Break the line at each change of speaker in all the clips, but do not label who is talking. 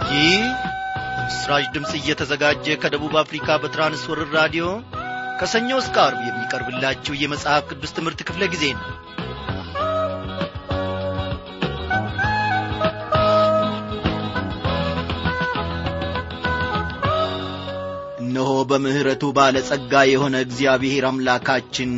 ይህ ምስራች ድምፅ እየተዘጋጀ ከደቡብ አፍሪካ በትራንስወርር ራዲዮ ከሰኞ እስከ አርብ የሚቀርብላችሁ የመጽሐፍ ቅዱስ ትምህርት ክፍለ ጊዜ ነው እነሆ በምሕረቱ ባለጸጋ የሆነ እግዚአብሔር አምላካችን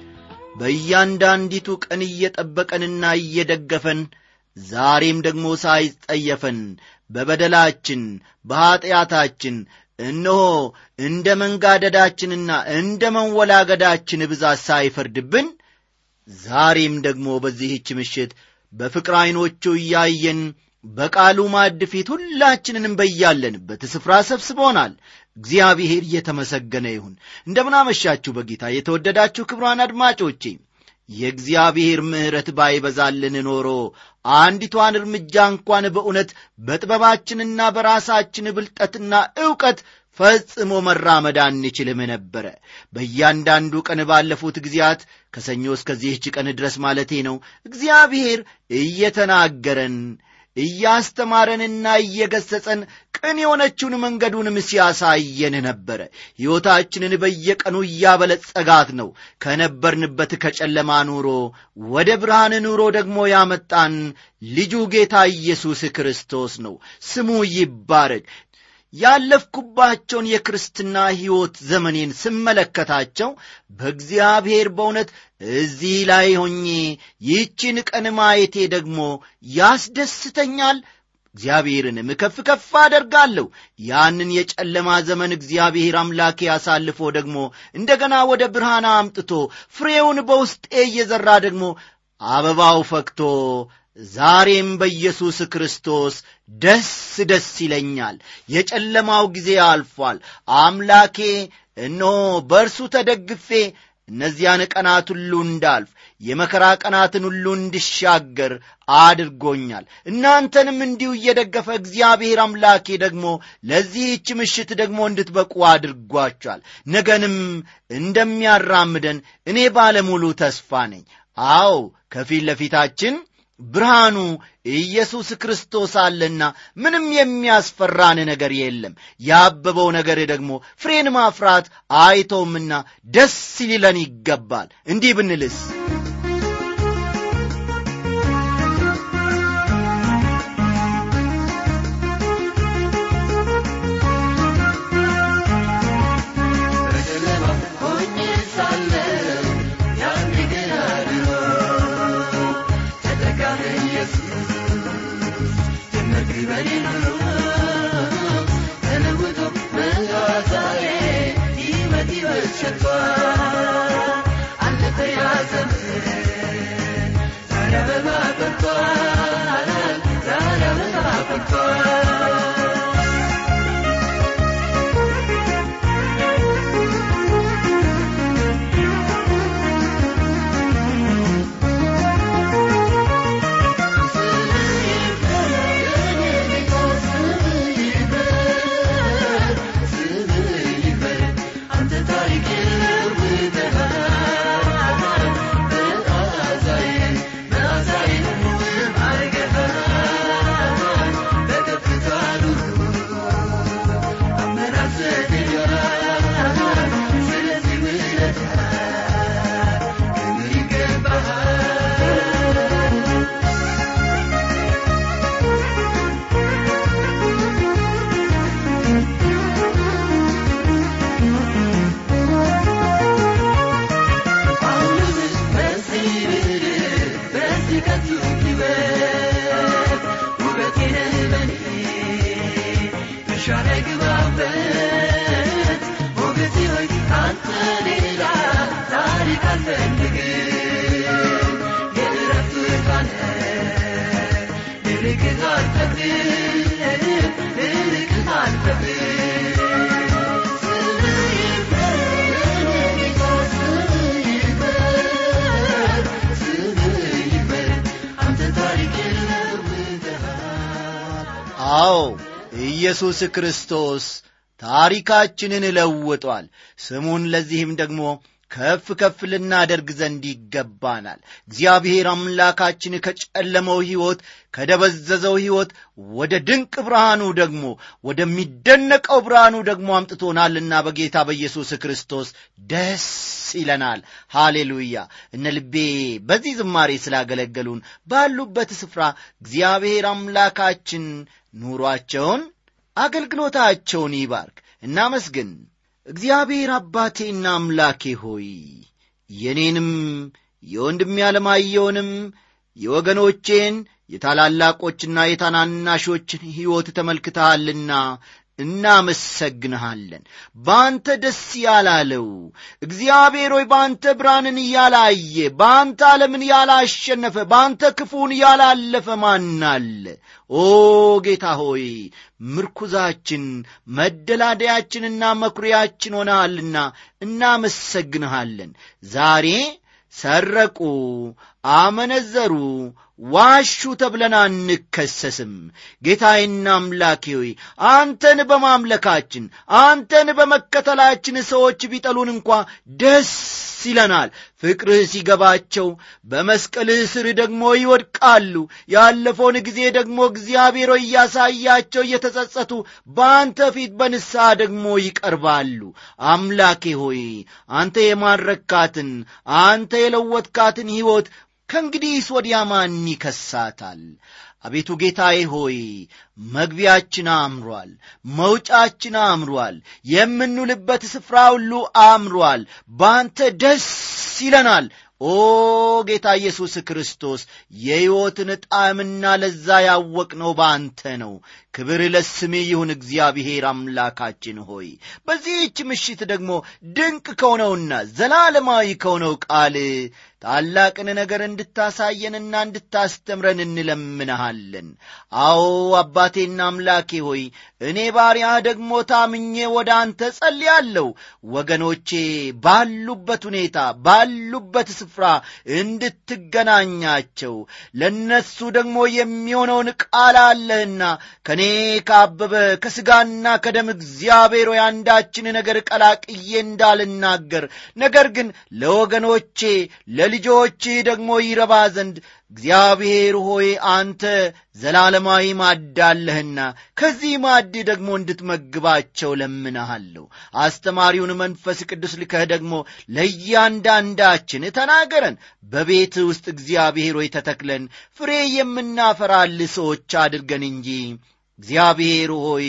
በእያንዳንዲቱ ቀን እየጠበቀንና እየደገፈን ዛሬም ደግሞ ሳይጸየፈን በበደላችን በኀጢአታችን እነሆ እንደ መንጋደዳችንና እንደ መንወላገዳችን ብዛት ሳይፈርድብን ዛሬም ደግሞ በዚህች ምሽት በፍቅር ዐይኖቹ እያየን በቃሉ ማዕድ ፊት ሁላችንንም በያለንበት ስፍራ ሰብስቦናል እግዚአብሔር እየተመሰገነ ይሁን እንደምናመሻችሁ በጌታ የተወደዳችሁ ክብሯን አድማጮቼ የእግዚአብሔር ምሕረት ባይበዛልን ኖሮ አንዲቷን እርምጃ እንኳን በእውነት በጥበባችንና በራሳችን ብልጠትና ዕውቀት ፈጽሞ መራመድ አንችልም ነበረ በእያንዳንዱ ቀን ባለፉት ጊዜያት ከሰኞ እስከዚህች ቀን ድረስ ማለቴ ነው እግዚአብሔር እየተናገረን እያስተማረንና እየገሰጸን ቅን የሆነችውን መንገዱንም ሲያሳየን ነበረ ሕይወታችንን በየቀኑ እያበለጸጋት ነው ከነበርንበት ከጨለማ ኑሮ ወደ ብርሃን ኑሮ ደግሞ ያመጣን ልጁ ጌታ ኢየሱስ ክርስቶስ ነው ስሙ ይባረግ ያለፍኩባቸውን የክርስትና ሕይወት ዘመኔን ስመለከታቸው በእግዚአብሔር በእውነት እዚህ ላይ ሆኜ ይህችን ቀን ማየቴ ደግሞ ያስደስተኛል እግዚአብሔርንም ከፍ ከፍ አደርጋለሁ ያንን የጨለማ ዘመን እግዚአብሔር አምላኬ አሳልፎ ደግሞ እንደገና ወደ ብርሃን አምጥቶ ፍሬውን በውስጤ እየዘራ ደግሞ አበባው ፈክቶ ዛሬም በኢየሱስ ክርስቶስ ደስ ደስ ይለኛል የጨለማው ጊዜ አልፏል አምላኬ እነሆ በእርሱ ተደግፌ እነዚያን ቀናት ሁሉ እንዳልፍ የመከራ ቀናትን ሁሉ እንድሻገር አድርጎኛል እናንተንም እንዲሁ እየደገፈ እግዚአብሔር አምላኬ ደግሞ ለዚህች ምሽት ደግሞ እንድትበቁ አድርጓቸዋል ነገንም እንደሚያራምደን እኔ ባለሙሉ ተስፋ ነኝ አዎ ከፊት ለፊታችን ብርሃኑ ኢየሱስ ክርስቶስ አለና ምንም የሚያስፈራን ነገር የለም ያበበው ነገር ደግሞ ፍሬን ማፍራት አይተውምና ደስ ሊለን ይገባል እንዲህ ብንልስ አዎ ኢየሱስ ክርስቶስ ታሪካችንን ለውጧል ስሙን ለዚህም ደግሞ ከፍ ከፍ ልናደርግ ዘንድ ይገባናል እግዚአብሔር አምላካችን ከጨለመው ሕይወት ከደበዘዘው ሕይወት ወደ ድንቅ ብርሃኑ ደግሞ ወደሚደነቀው ብርሃኑ ደግሞ አምጥቶናልና በጌታ በኢየሱስ ክርስቶስ ደስ ይለናል ሃሌሉያ እነ ልቤ በዚህ ዝማሬ ስላገለገሉን ባሉበት ስፍራ እግዚአብሔር አምላካችን ኑሯቸውን አገልግሎታቸውን ይባርክ እናመስግን እግዚአብሔር አባቴና አምላኬ ሆይ የኔንም የወንድሜ ያለማየውንም የወገኖቼን የታላላቆችና የታናናሾችን ሕይወት ተመልክተሃልና እናመሰግንሃለን በአንተ ደስ ያላለው እግዚአብሔር ሆይ በአንተ ብርሃንን ያላየ በአንተ ዓለምን ያላሸነፈ በአንተ ክፉን ያላለፈ ማናለ ኦ ጌታ ሆይ ምርኩዛችን መደላደያችንና መኩሪያችን ሆነሃልና እናመሰግንሃለን ዛሬ ሰረቁ አመነዘሩ ዋሹ ተብለን አንከሰስም ጌታዬና አምላኬ ሆይ አንተን በማምለካችን አንተን በመከተላችን ሰዎች ቢጠሉን እንኳ ደስ ይለናል ፍቅርህ ሲገባቸው በመስቀልህ ስር ደግሞ ይወድቃሉ ያለፈውን ጊዜ ደግሞ እግዚአብሔር ሆይ እያሳያቸው እየተጸጸቱ በአንተ ፊት በንስሐ ደግሞ ይቀርባሉ አምላኬ ሆይ አንተ የማረካትን አንተ የለወጥካትን ሕይወት ከእንግዲህስ ወዲያ ማን ይከሳታል አቤቱ ጌታዬ ሆይ መግቢያችን አምሯል መውጫችን አምሯል የምንውልበት ስፍራ ሁሉ አምሯል በአንተ ደስ ይለናል ኦ ጌታ ኢየሱስ ክርስቶስ የሕይወትን ጣዕምና ለዛ ያወቅነው በአንተ ነው ክብር ለስሜ ይሁን እግዚአብሔር አምላካችን ሆይ በዚህች ምሽት ደግሞ ድንቅ ከሆነውና ዘላለማዊ ከሆነው ቃል ታላቅን ነገር እንድታሳየንና እንድታስተምረን እንለምንሃለን አዎ አባቴና አምላኬ ሆይ እኔ ባሪያ ደግሞ ታምኜ ወደ አንተ ጸልያለሁ ወገኖቼ ባሉበት ሁኔታ ባሉበት ስፍራ እንድትገናኛቸው ለነሱ ደግሞ የሚሆነውን ቃል አለህና ከእኔ ካበበ ከሥጋና ከደም እግዚአብሔር ሆይ አንዳችን ነገር ቀላቅዬ እንዳልናገር ነገር ግን ለወገኖቼ ለልጆችህ ደግሞ ይረባ ዘንድ እግዚአብሔር ሆይ አንተ ዘላለማዊ ማድ አለህና ከዚህ ማድ ደግሞ እንድትመግባቸው ለምንሃለሁ አስተማሪውን መንፈስ ቅዱስ ልከህ ደግሞ ለእያንዳንዳችን ተናገረን በቤት ውስጥ እግዚአብሔር ሆይ ተተክለን ፍሬ የምናፈራል ሰዎች አድርገን እንጂ እግዚአብሔር ሆይ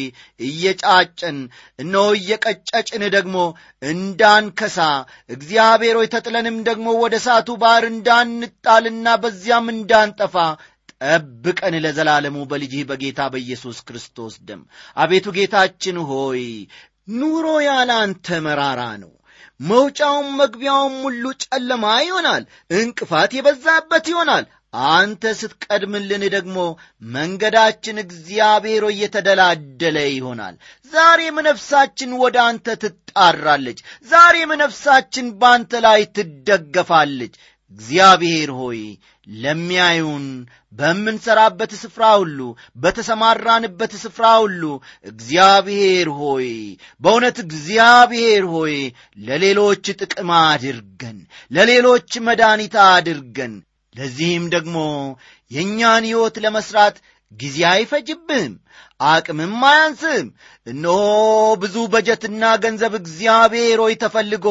እየጫጨን እነሆ እየቀጨጭን ደግሞ እንዳንከሳ እግዚአብሔር ሆይ ተጥለንም ደግሞ ወደ እሳቱ ባሕር እንዳንጣልና በዚያም እንዳንጠፋ ጠብቀን ለዘላለሙ በልጅህ በጌታ በኢየሱስ ክርስቶስ ደም አቤቱ ጌታችን ሆይ ኑሮ ያለ አንተ መራራ ነው መውጫውም መግቢያውም ሁሉ ጨለማ ይሆናል እንቅፋት የበዛበት ይሆናል አንተ ስትቀድምልን ደግሞ መንገዳችን እግዚአብሔር እየተደላደለ ይሆናል ዛሬም ነፍሳችን ወደ አንተ ትጣራለች ዛሬም ነፍሳችን በአንተ ላይ ትደገፋለች እግዚአብሔር ሆይ ለሚያዩን በምንሠራበት ስፍራ ሁሉ በተሰማራንበት ስፍራ ሁሉ እግዚአብሔር ሆይ በእውነት እግዚአብሔር ሆይ ለሌሎች ጥቅም አድርገን ለሌሎች መድኃኒት አድርገን ለዚህም ደግሞ የእኛን ሕይወት ለመሥራት ጊዜ አይፈጅብህም አቅምም አያንስም እነሆ ብዙ በጀትና ገንዘብ እግዚአብሔር ሆይ ተፈልጎ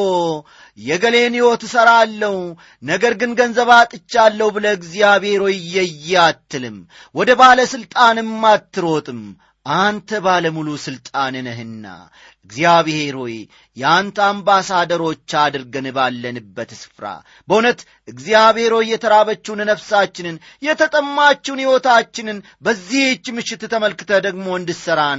የገሌን ሕይወት እሠራለሁ ነገር ግን ገንዘብ አጥቻለሁ ብለ እግዚአብሔር ሆይ እየየ አትልም ወደ ባለ ሥልጣንም አትሮጥም አንተ ባለሙሉ ሥልጣን ነህና እግዚአብሔር ሆይ የአንተ አምባሳደሮች አድርገን ባለንበት ስፍራ በእውነት እግዚአብሔር ሆይ የተራበችውን ነፍሳችንን የተጠማችውን ሕይወታችንን በዚህች ምሽት ተመልክተ ደግሞ እንድሠራን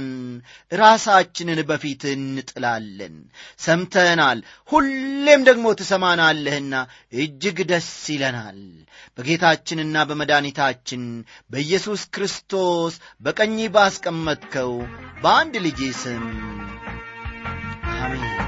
ራሳችንን በፊት እንጥላለን ሰምተናል ሁሌም ደግሞ ትሰማናለህና እጅግ ደስ ይለናል በጌታችንና በመድኃኒታችን በኢየሱስ ክርስቶስ በቀኝ ባስቀመጥከው በአንድ ልጅ ስም አሜን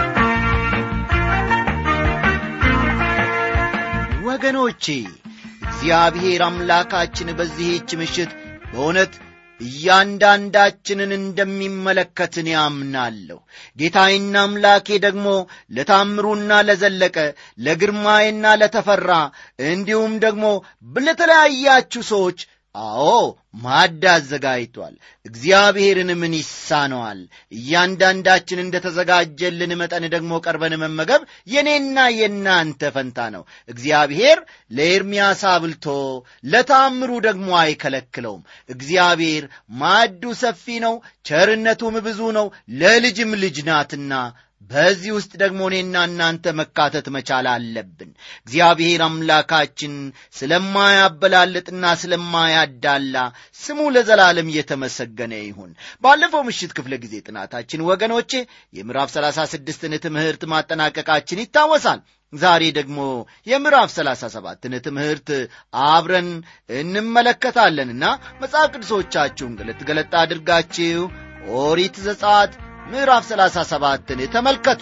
ወገኖቼ እግዚአብሔር አምላካችን በዚህች ምሽት በእውነት እያንዳንዳችንን እንደሚመለከትን ያምናለሁ። ጌታዬና አምላኬ ደግሞ ለታምሩና ለዘለቀ ለግርማዬና ለተፈራ እንዲሁም ደግሞ ለተለያያችሁ ሰዎች አዎ ማዕድ አዘጋጅቷል። እግዚአብሔርን ምን ይሳነዋል? እያንዳንዳችን እንደ ተዘጋጀልን መጠን ደግሞ ቀርበን መመገብ የእኔና የእናንተ ፈንታ ነው። እግዚአብሔር ለኤርምያስ አብልቶ ለታምሩ ደግሞ አይከለክለውም። እግዚአብሔር ማዕዱ ሰፊ ነው፣ ቸርነቱም ብዙ ነው፣ ለልጅም ልጅ ናትና በዚህ ውስጥ ደግሞ እኔና እናንተ መካተት መቻል አለብን። እግዚአብሔር አምላካችን ስለማያበላልጥና ስለማያዳላ ስሙ ለዘላለም እየተመሰገነ ይሁን። ባለፈው ምሽት ክፍለ ጊዜ ጥናታችን ወገኖቼ የምዕራፍ ሰላሳ ስድስትን ትምህርት ማጠናቀቃችን ይታወሳል። ዛሬ ደግሞ የምዕራፍ ሰላሳ ሰባትን ትምህርት አብረን እንመለከታለንና መጽሐፍ ቅዱሶቻችሁን ገለጥ ገለጥ አድርጋችሁ ኦሪት ዘጸአት ምዕራፍ ሰላሳ ሰባትን ተመልከቱ።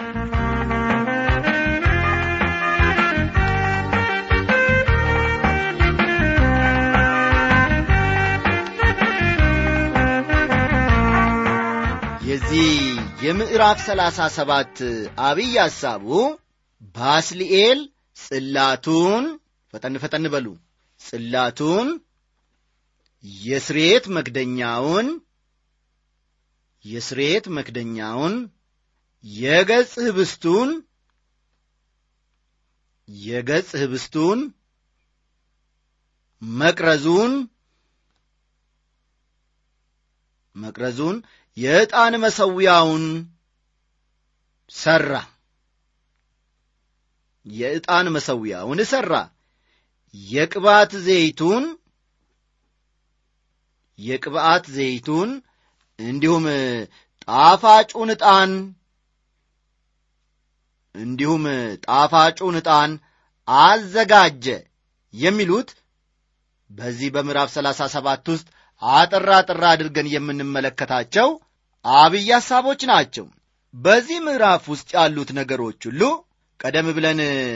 የዚህ የምዕራፍ ሰላሳ ሰባት አብይ ሐሳቡ ባስልኤል ጽላቱን ፈጠን ፈጠን በሉ ጽላቱን የስሬት መክደኛውን የስሬት መክደኛውን የገጽ ህብስቱን የገጽ ህብስቱን መቅረዙን መቅረዙን የዕጣን መሠዊያውን ሠራ የዕጣን መሠዊያውን ሠራ የቅባት ዘይቱን የቅብዓት ዘይቱን እንዲሁም ጣፋጩን ዕጣን እንዲሁም ጣፋጩን ዕጣን አዘጋጀ የሚሉት በዚህ በምዕራፍ ሰላሳ ሰባት ውስጥ አጠራ አጠራ አድርገን የምንመለከታቸው አብይ ሐሳቦች ናቸው። በዚህ ምዕራፍ ውስጥ ያሉት ነገሮች ሁሉ ቀደም ብለን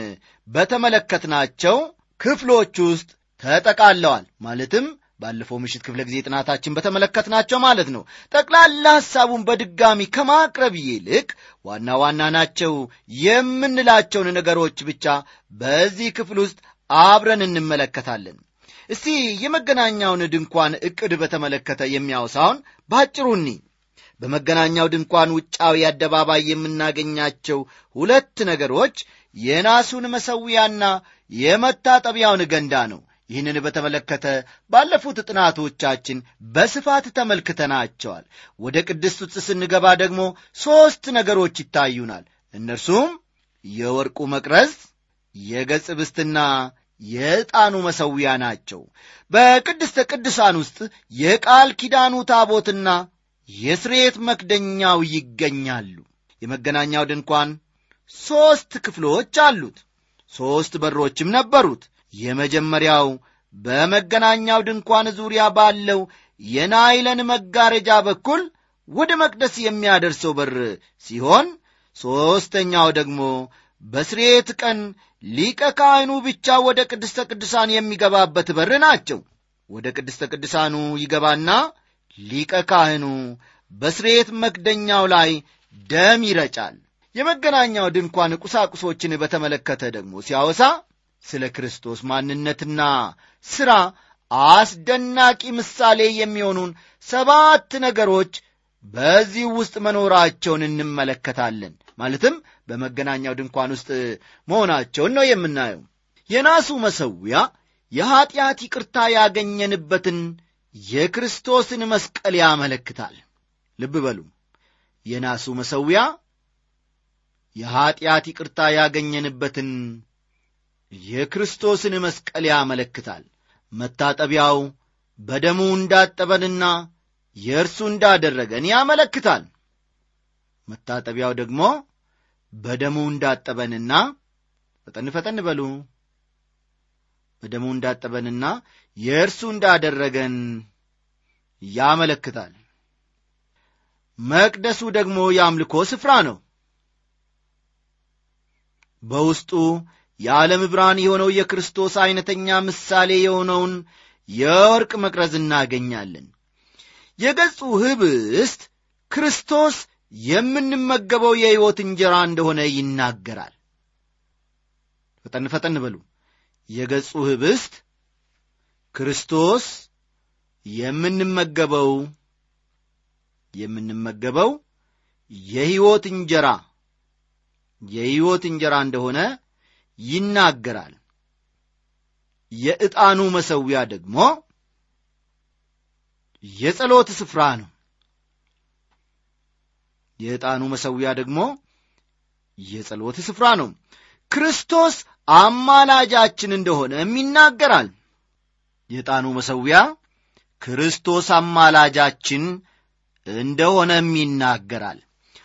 በተመለከትናቸው ክፍሎች ውስጥ ተጠቃለዋል። ማለትም ባለፈው ምሽት ክፍለ ጊዜ ጥናታችን በተመለከትናቸው ማለት ነው። ጠቅላላ ሐሳቡን በድጋሚ ከማቅረብ ይልቅ ዋና ዋና ናቸው የምንላቸውን ነገሮች ብቻ በዚህ ክፍል ውስጥ አብረን እንመለከታለን። እስቲ የመገናኛውን ድንኳን ዕቅድ በተመለከተ የሚያወሳውን ባጭሩ እኒ በመገናኛው ድንኳን ውጫዊ አደባባይ የምናገኛቸው ሁለት ነገሮች የናሱን መሠዊያና የመታጠቢያውን ገንዳ ነው። ይህንን በተመለከተ ባለፉት ጥናቶቻችን በስፋት ተመልክተናቸዋል። ወደ ቅድስት ውስጥ ስንገባ ደግሞ ሦስት ነገሮች ይታዩናል። እነርሱም የወርቁ መቅረዝ፣ የገጽ ብስትና የዕጣኑ መሠዊያ ናቸው። በቅድስተ ቅዱሳን ውስጥ የቃል ኪዳኑ ታቦትና የስርየት መክደኛው ይገኛሉ። የመገናኛው ድንኳን ሦስት ክፍሎች አሉት። ሦስት በሮችም ነበሩት። የመጀመሪያው በመገናኛው ድንኳን ዙሪያ ባለው የናይለን መጋረጃ በኩል ወደ መቅደስ የሚያደርሰው በር ሲሆን ሦስተኛው ደግሞ በስርየት ቀን ሊቀ ካህኑ ብቻ ወደ ቅድስተ ቅዱሳን የሚገባበት በር ናቸው። ወደ ቅድስተ ቅዱሳኑ ይገባና ሊቀ ካህኑ በስርየት መክደኛው ላይ ደም ይረጫል። የመገናኛው ድንኳን ቁሳቁሶችን በተመለከተ ደግሞ ሲያወሳ ስለ ክርስቶስ ማንነትና ሥራ አስደናቂ ምሳሌ የሚሆኑን ሰባት ነገሮች በዚህ ውስጥ መኖራቸውን እንመለከታለን። ማለትም በመገናኛው ድንኳን ውስጥ መሆናቸውን ነው የምናየው። የናሱ መሠዊያ የኀጢአት ይቅርታ ያገኘንበትን የክርስቶስን መስቀል ያመለክታል። ልብ በሉ፣ የናሱ መሠዊያ የኀጢአት ይቅርታ ያገኘንበትን የክርስቶስን መስቀል ያመለክታል። መታጠቢያው በደሙ እንዳጠበንና የእርሱ እንዳደረገን ያመለክታል። መታጠቢያው ደግሞ በደሙ እንዳጠበንና ፈጠን ፈጠን በሉ በደሙ እንዳጠበንና የእርሱ እንዳደረገን ያመለክታል። መቅደሱ ደግሞ የአምልኮ ስፍራ ነው። በውስጡ የዓለም ብርሃን የሆነው የክርስቶስ ዐይነተኛ ምሳሌ የሆነውን የወርቅ መቅረዝ እናገኛለን። የገጹ ኅብስት ክርስቶስ የምንመገበው የሕይወት እንጀራ እንደሆነ ይናገራል። ፈጠን ፈጠን በሉ። የገጹ ኅብስት ክርስቶስ የምንመገበው የምንመገበው የሕይወት እንጀራ የሕይወት እንጀራ እንደሆነ ይናገራል። የዕጣኑ መሠዊያ ደግሞ የጸሎት ስፍራ ነው። የዕጣኑ መሠዊያ ደግሞ የጸሎት ስፍራ ነው። ክርስቶስ አማላጃችን እንደሆነም ይናገራል። የዕጣኑ መሠዊያ ክርስቶስ አማላጃችን እንደሆነም ይናገራል።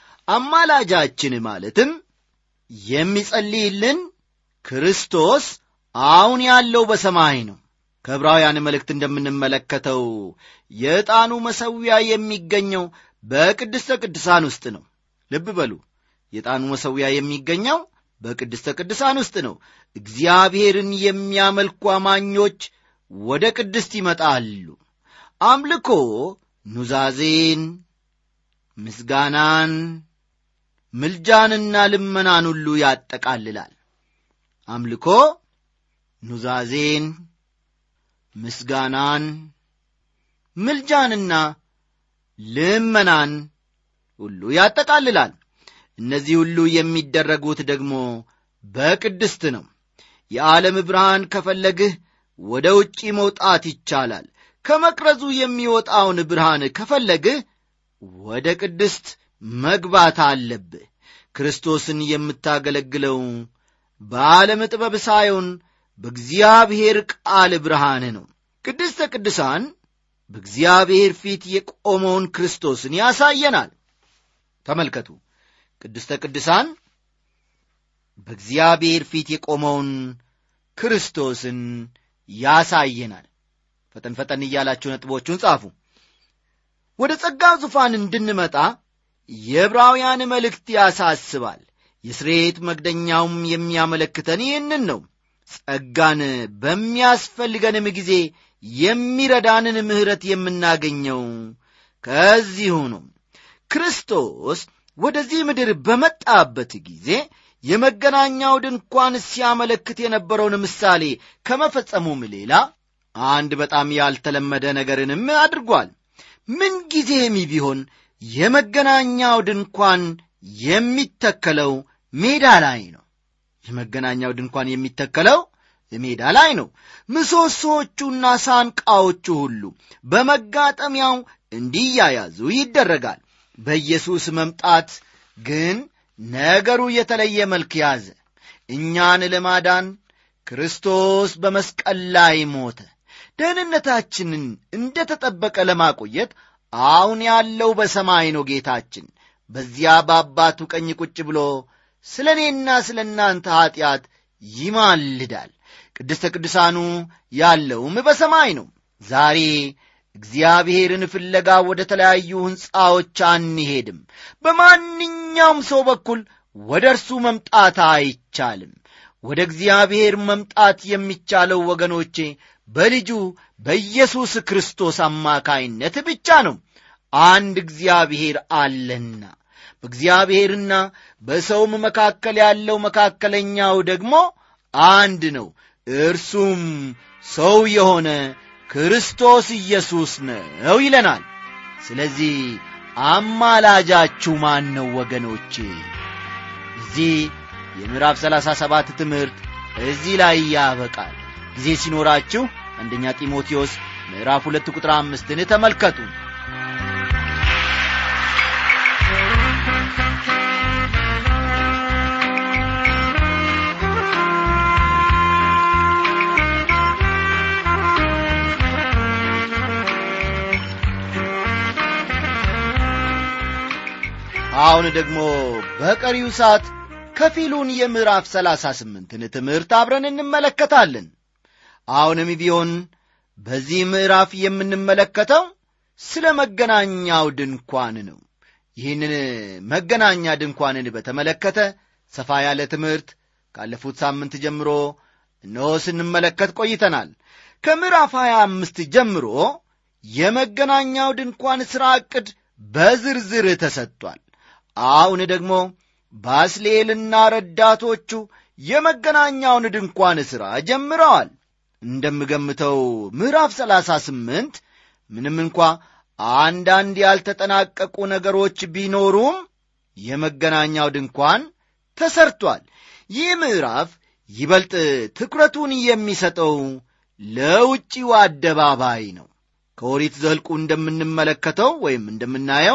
አማላጃችን ማለትም የሚጸልይልን ክርስቶስ አሁን ያለው በሰማይ ነው። ከዕብራውያን መልእክት እንደምንመለከተው የዕጣኑ መሠዊያ የሚገኘው በቅድስተ ቅዱሳን ውስጥ ነው። ልብ በሉ፣ የዕጣኑ መሠዊያ የሚገኘው በቅድስተ ቅዱሳን ውስጥ ነው። እግዚአብሔርን የሚያመልኩ አማኞች ወደ ቅድስት ይመጣሉ። አምልኮ ኑዛዜን፣ ምስጋናን፣ ምልጃንና ልመናን ሁሉ ያጠቃልላል። አምልኮ ኑዛዜን፣ ምስጋናን፣ ምልጃንና ልመናን ሁሉ ያጠቃልላል። እነዚህ ሁሉ የሚደረጉት ደግሞ በቅድስት ነው። የዓለም ብርሃን ከፈለግህ ወደ ውጪ መውጣት ይቻላል። ከመቅረዙ የሚወጣውን ብርሃን ከፈለግህ ወደ ቅድስት መግባት አለብህ። ክርስቶስን የምታገለግለው በዓለም ጥበብ ሳይሆን በእግዚአብሔር ቃል ብርሃን ነው። ቅድስተ ቅዱሳን በእግዚአብሔር ፊት የቆመውን ክርስቶስን ያሳየናል። ተመልከቱ፣ ቅድስተ ቅዱሳን በእግዚአብሔር ፊት የቆመውን ክርስቶስን ያሳየናል። ፈጠን ፈጠን እያላችሁ ነጥቦቹን ጻፉ። ወደ ጸጋው ዙፋን እንድንመጣ የዕብራውያን መልእክት ያሳስባል። የስሬት መክደኛውም የሚያመለክተን ይህንን ነው። ጸጋን በሚያስፈልገንም ጊዜ የሚረዳንን ምሕረት የምናገኘው ከዚሁ ነው። ክርስቶስ ወደዚህ ምድር በመጣበት ጊዜ የመገናኛው ድንኳን ሲያመለክት የነበረውን ምሳሌ ከመፈጸሙም ሌላ አንድ በጣም ያልተለመደ ነገርንም አድርጓል። ምንጊዜም ቢሆን የመገናኛው ድንኳን የሚተከለው ሜዳ ላይ ነው። የመገናኛው ድንኳን የሚተከለው ሜዳ ላይ ነው። ምሰሶቹና ሳንቃዎቹ ሁሉ በመጋጠሚያው እንዲያያዙ ይደረጋል። በኢየሱስ መምጣት ግን ነገሩ የተለየ መልክ ያዘ። እኛን ለማዳን ክርስቶስ በመስቀል ላይ ሞተ። ደህንነታችንን እንደ ተጠበቀ ለማቆየት አሁን ያለው በሰማይ ነው። ጌታችን በዚያ በአባቱ ቀኝ ቁጭ ብሎ ስለ እኔና ስለ እናንተ ኀጢአት ይማልዳል። ቅድስተ ቅዱሳኑ ያለውም በሰማይ ነው። ዛሬ እግዚአብሔርን ፍለጋ ወደ ተለያዩ ሕንፃዎች አንሄድም። በማንኛውም ሰው በኩል ወደ እርሱ መምጣት አይቻልም። ወደ እግዚአብሔር መምጣት የሚቻለው ወገኖቼ በልጁ በኢየሱስ ክርስቶስ አማካይነት ብቻ ነው። አንድ እግዚአብሔር አለና በእግዚአብሔርና በሰውም መካከል ያለው መካከለኛው ደግሞ አንድ ነው። እርሱም ሰው የሆነ ክርስቶስ ኢየሱስ ነው ይለናል። ስለዚህ አማላጃችሁ ማን ነው ወገኖቼ? እዚህ የምዕራፍ ሰላሳ ሰባት ትምህርት እዚህ ላይ ያበቃል። ጊዜ ሲኖራችሁ አንደኛ ጢሞቴዎስ ምዕራፍ ሁለት ቁጥር አምስትን ተመልከቱ። አሁን ደግሞ በቀሪው ሰዓት ከፊሉን የምዕራፍ ሰላሳ ስምንትን ትምህርት አብረን እንመለከታለን። አሁንም ቢሆን በዚህ ምዕራፍ የምንመለከተው ስለ መገናኛው ድንኳን ነው። ይህንን መገናኛ ድንኳንን በተመለከተ ሰፋ ያለ ትምህርት ካለፉት ሳምንት ጀምሮ እነሆ ስንመለከት ቆይተናል። ከምዕራፍ 25 ጀምሮ የመገናኛው ድንኳን ሥራ ዕቅድ በዝርዝር ተሰጥቷል። አሁን ደግሞ ባስሌልና ረዳቶቹ የመገናኛውን ድንኳን ሥራ ጀምረዋል። እንደምገምተው ምዕራፍ 38 ምንም እንኳ አንዳንድ ያልተጠናቀቁ ነገሮች ቢኖሩም የመገናኛው ድንኳን ተሰርቷል። ይህ ምዕራፍ ይበልጥ ትኩረቱን የሚሰጠው ለውጭው አደባባይ ነው። ከኦሪት ዘልቁ እንደምንመለከተው ወይም እንደምናየው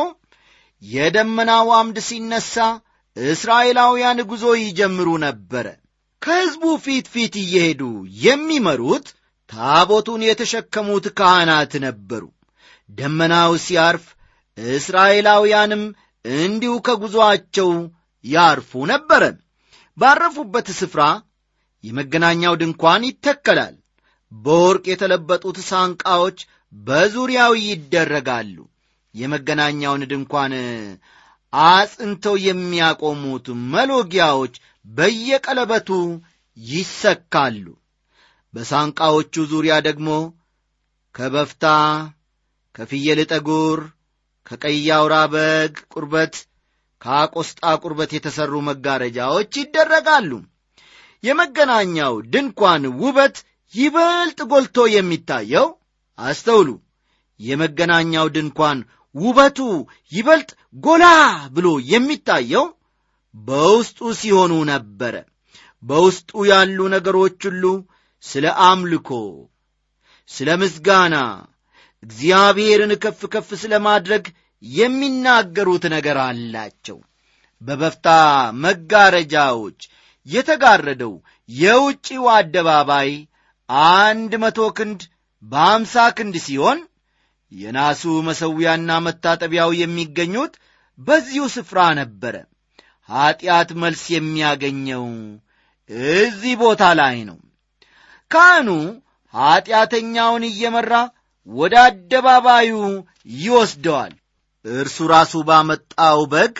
የደመናው አምድ ሲነሳ እስራኤላውያን ጉዞ ይጀምሩ ነበረ። ከሕዝቡ ፊት ፊት እየሄዱ የሚመሩት ታቦቱን የተሸከሙት ካህናት ነበሩ። ደመናው ሲያርፍ እስራኤላውያንም እንዲሁ ከጉዞአቸው ያርፉ ነበረ። ባረፉበት ስፍራ የመገናኛው ድንኳን ይተከላል። በወርቅ የተለበጡት ሳንቃዎች በዙሪያው ይደረጋሉ። የመገናኛውን ድንኳን አጽንተው የሚያቆሙት መሎጊያዎች በየቀለበቱ ይሰካሉ። በሳንቃዎቹ ዙሪያ ደግሞ ከበፍታ፣ ከፍየል ጠጉር፣ ከቀይ አውራ በግ ቁርበት፣ ከአቆስጣ ቁርበት የተሠሩ መጋረጃዎች ይደረጋሉ። የመገናኛው ድንኳን ውበት ይበልጥ ጎልቶ የሚታየው አስተውሉ፣ የመገናኛው ድንኳን ውበቱ ይበልጥ ጎላ ብሎ የሚታየው በውስጡ ሲሆኑ ነበረ። በውስጡ ያሉ ነገሮች ሁሉ ስለ አምልኮ፣ ስለ ምስጋና፣ እግዚአብሔርን ከፍ ከፍ ስለ ማድረግ የሚናገሩት ነገር አላቸው። በበፍታ መጋረጃዎች የተጋረደው የውጭው አደባባይ አንድ መቶ ክንድ በአምሳ ክንድ ሲሆን የናሱ መሠዊያና መታጠቢያው የሚገኙት በዚሁ ስፍራ ነበረ። ኀጢአት መልስ የሚያገኘው እዚህ ቦታ ላይ ነው። ካህኑ ኀጢአተኛውን እየመራ ወደ አደባባዩ ይወስደዋል። እርሱ ራሱ ባመጣው በግ፣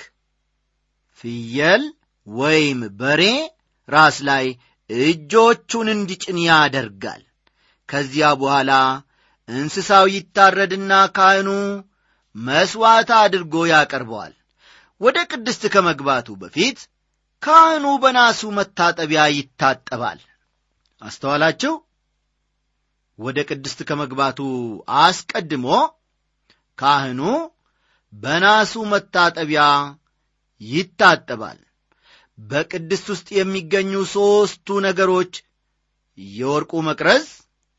ፍየል ወይም በሬ ራስ ላይ እጆቹን እንዲጭን ያደርጋል። ከዚያ በኋላ እንስሳው ይታረድና ካህኑ መሥዋዕት አድርጎ ያቀርበዋል። ወደ ቅድስት ከመግባቱ በፊት ካህኑ በናሱ መታጠቢያ ይታጠባል። አስተዋላችሁ? ወደ ቅድስት ከመግባቱ አስቀድሞ ካህኑ በናሱ መታጠቢያ ይታጠባል። በቅድስት ውስጥ የሚገኙ ሦስቱ ነገሮች የወርቁ መቅረዝ፣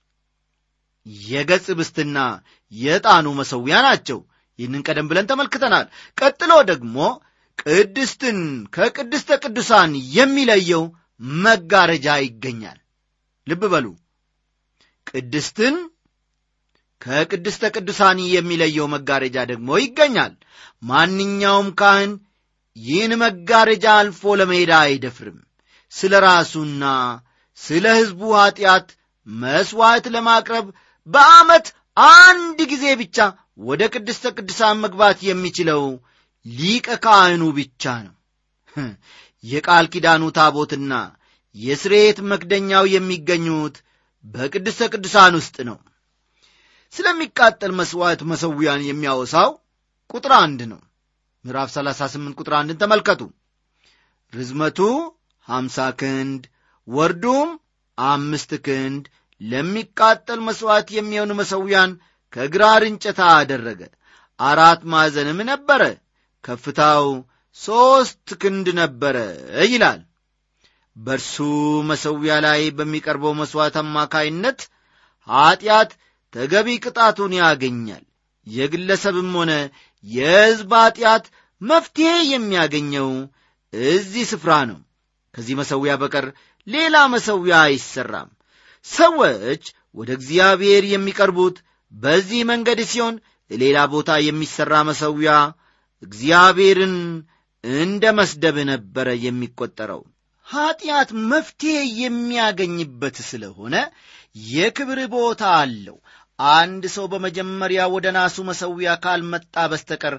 የገጽ ብስትና የዕጣኑ መሠዊያ ናቸው። ይህንን ቀደም ብለን ተመልክተናል። ቀጥሎ ደግሞ ቅድስትን ከቅድስተ ቅዱሳን የሚለየው መጋረጃ ይገኛል። ልብ በሉ፣ ቅድስትን ከቅድስተ ቅዱሳን የሚለየው መጋረጃ ደግሞ ይገኛል። ማንኛውም ካህን ይህን መጋረጃ አልፎ ለመሄድ አይደፍርም። ስለ ራሱና ስለ ሕዝቡ ኀጢአት መሥዋዕት ለማቅረብ በዓመት አንድ ጊዜ ብቻ ወደ ቅድስተ ቅዱሳን መግባት የሚችለው ሊቀ ካህኑ ብቻ ነው። የቃል ኪዳኑ ታቦትና የስርየት መክደኛው የሚገኙት በቅድስተ ቅዱሳን ውስጥ ነው። ስለሚቃጠል መሥዋዕት መሠዊያን የሚያወሳው ቁጥር አንድ ነው። ምዕራፍ 38 ቁጥር አንድን ተመልከቱ። ርዝመቱ ሀምሳ ክንድ ወርዱም አምስት ክንድ ለሚቃጠል መሥዋዕት የሚሆኑ መሠዊያን ከግራር እንጨት አደረገ። አራት ማዕዘንም ነበረ፣ ከፍታው ሦስት ክንድ ነበረ ይላል። በእርሱ መሠዊያ ላይ በሚቀርበው መሥዋዕት አማካይነት ኀጢአት ተገቢ ቅጣቱን ያገኛል። የግለሰብም ሆነ የሕዝብ ኀጢአት መፍትሔ የሚያገኘው እዚህ ስፍራ ነው። ከዚህ መሠዊያ በቀር ሌላ መሠዊያ አይሠራም። ሰዎች ወደ እግዚአብሔር የሚቀርቡት በዚህ መንገድ ሲሆን ሌላ ቦታ የሚሠራ መሠዊያ እግዚአብሔርን እንደ መስደብ ነበረ የሚቈጠረው። ኀጢአት መፍትሔ የሚያገኝበት ስለሆነ የክብር ቦታ አለው። አንድ ሰው በመጀመሪያ ወደ ናሱ መሠዊያ ካልመጣ በስተቀር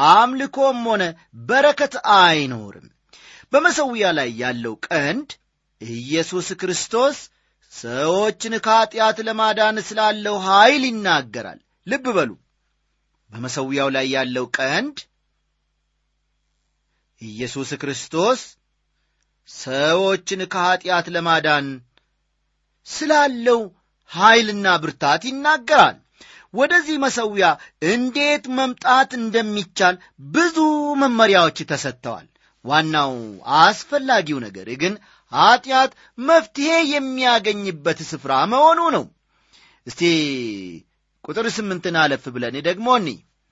አምልኮም ሆነ በረከት አይኖርም። በመሠዊያ ላይ ያለው ቀንድ ኢየሱስ ክርስቶስ ሰዎችን ከኀጢአት ለማዳን ስላለው ኀይል ይናገራል። ልብ በሉ በመሠዊያው ላይ ያለው ቀንድ ኢየሱስ ክርስቶስ ሰዎችን ከኀጢአት ለማዳን ስላለው ኀይልና ብርታት ይናገራል። ወደዚህ መሠዊያ እንዴት መምጣት እንደሚቻል ብዙ መመሪያዎች ተሰጥተዋል። ዋናው አስፈላጊው ነገር ግን ኀጢአት መፍትሔ የሚያገኝበት ስፍራ መሆኑ ነው። እስቲ ቁጥር ስምንትን አለፍ ብለን ደግሞ እኒ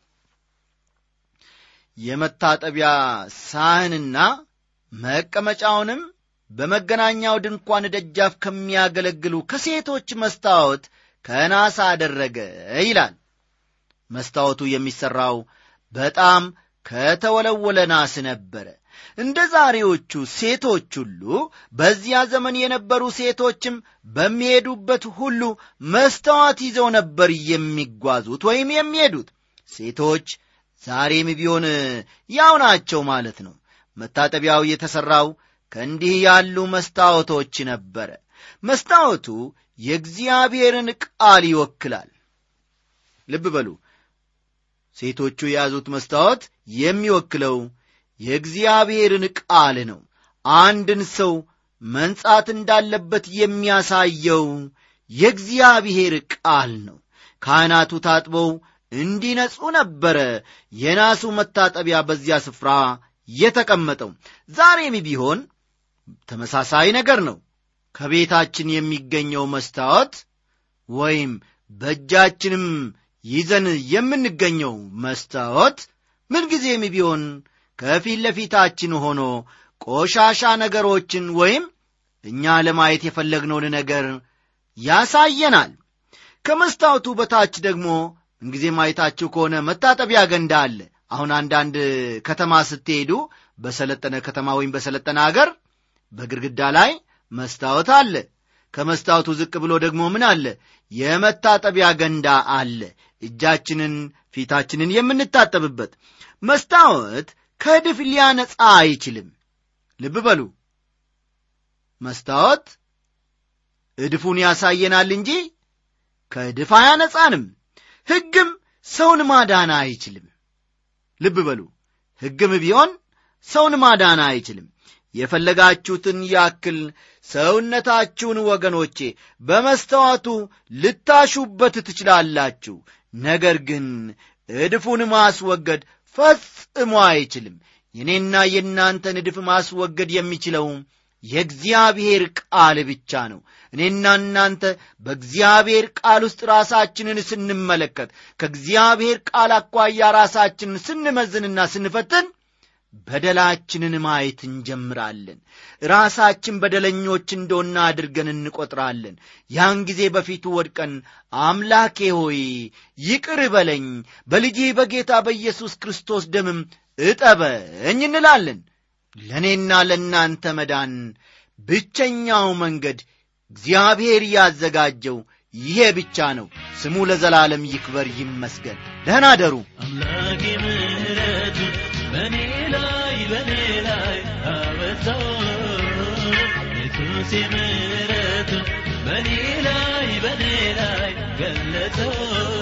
የመታጠቢያ ሳህንና መቀመጫውንም በመገናኛው ድንኳን ደጃፍ ከሚያገለግሉ ከሴቶች መስታወት ከናስ አደረገ ይላል። መስታወቱ የሚሠራው በጣም ከተወለወለ ናስ ነበረ። እንደ ዛሬዎቹ ሴቶች ሁሉ በዚያ ዘመን የነበሩ ሴቶችም በሚሄዱበት ሁሉ መስታወት ይዘው ነበር የሚጓዙት ወይም የሚሄዱት። ሴቶች ዛሬም ቢሆን ያው ናቸው ማለት ነው። መታጠቢያው የተሠራው ከእንዲህ ያሉ መስታወቶች ነበረ። መስታወቱ የእግዚአብሔርን ቃል ይወክላል። ልብ በሉ፣ ሴቶቹ የያዙት መስታወት የሚወክለው የእግዚአብሔርን ቃል ነው። አንድን ሰው መንጻት እንዳለበት የሚያሳየው የእግዚአብሔር ቃል ነው። ካህናቱ ታጥበው እንዲነጹ ነበረ የናሱ መታጠቢያ በዚያ ስፍራ የተቀመጠው። ዛሬም ቢሆን ተመሳሳይ ነገር ነው። ከቤታችን የሚገኘው መስታወት ወይም በእጃችንም ይዘን የምንገኘው መስታወት ምንጊዜም ቢሆን ከፊት ለፊታችን ሆኖ ቆሻሻ ነገሮችን ወይም እኛ ለማየት የፈለግነውን ነገር ያሳየናል። ከመስታወቱ በታች ደግሞ እንጊዜ ማየታችሁ ከሆነ መታጠቢያ ገንዳ አለ። አሁን አንዳንድ ከተማ ስትሄዱ በሰለጠነ ከተማ ወይም በሰለጠነ አገር በግድግዳ ላይ መስታወት አለ። ከመስታወቱ ዝቅ ብሎ ደግሞ ምን አለ? የመታጠቢያ ገንዳ አለ። እጃችንን፣ ፊታችንን የምንታጠብበት መስታወት ከእድፍ ሊያነጻ አይችልም። ልብ በሉ፣ መስታወት እድፉን ያሳየናል እንጂ ከእድፍ አያነጻንም። ሕግም ሰውን ማዳን አይችልም። ልብ በሉ፣ ሕግም ቢሆን ሰውን ማዳን አይችልም። የፈለጋችሁትን ያክል ሰውነታችሁን ወገኖቼ በመስተዋቱ ልታሹበት ትችላላችሁ። ነገር ግን እድፉን ማስወገድ ፈጽሞ አይችልም። የእኔና የእናንተን እድፍ ማስወገድ የሚችለው የእግዚአብሔር ቃል ብቻ ነው። እኔና እናንተ በእግዚአብሔር ቃል ውስጥ ራሳችንን ስንመለከት፣ ከእግዚአብሔር ቃል አኳያ ራሳችንን ስንመዝንና ስንፈትን በደላችንን ማየት እንጀምራለን። ራሳችን በደለኞች እንደሆና አድርገን እንቆጥራለን። ያን ጊዜ በፊቱ ወድቀን አምላኬ ሆይ ይቅር በለኝ፣ በልጅህ በጌታ በኢየሱስ ክርስቶስ ደምም እጠበኝ እንላለን። ለእኔና ለእናንተ መዳን ብቸኛው መንገድ እግዚአብሔር ያዘጋጀው ይሄ ብቻ ነው። ስሙ ለዘላለም ይክበር ይመስገን። ደህና አደሩ።
አምላኬ ምሕረቱ በእኔ ላይ በእኔ ላይ አበዛው ኢየሱስ ምሕረቱ በእኔ ላይ በእኔ ላይ ገለጸው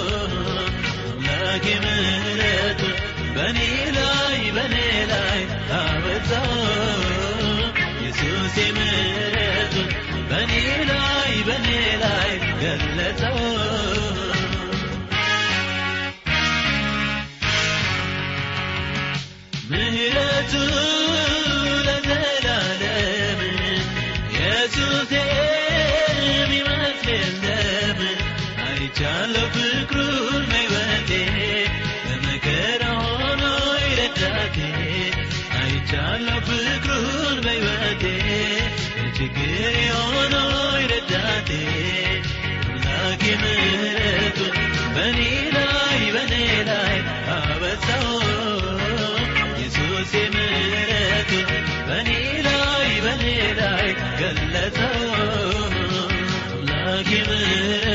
አምላኬ ምሕረቱ በእኔ ላይ በእኔ ላይ አበዛው ኢየሱስ ምሕረቱ በእኔ ላይ በእኔ ላይ ገለጸው ምህረቱ ለዘላለም ኢየሱስ የሚመስል የለም አይቻለሁ ፍቅሩን በሕይወቴ በመከራ ሆኖ ይረዳቴ አይቻለሁ ፍቅሩን በሕይወቴ በችግር ሆኖ ይረዳቴ አምላኬ ምህረቱን በእኔ ላይ በእኔ ላይ አበዛው ኢየሱስ ምሕረቱን በእኔ ላይ በእኔ ላይ ገለጸው አምላኬ ምሕረቱን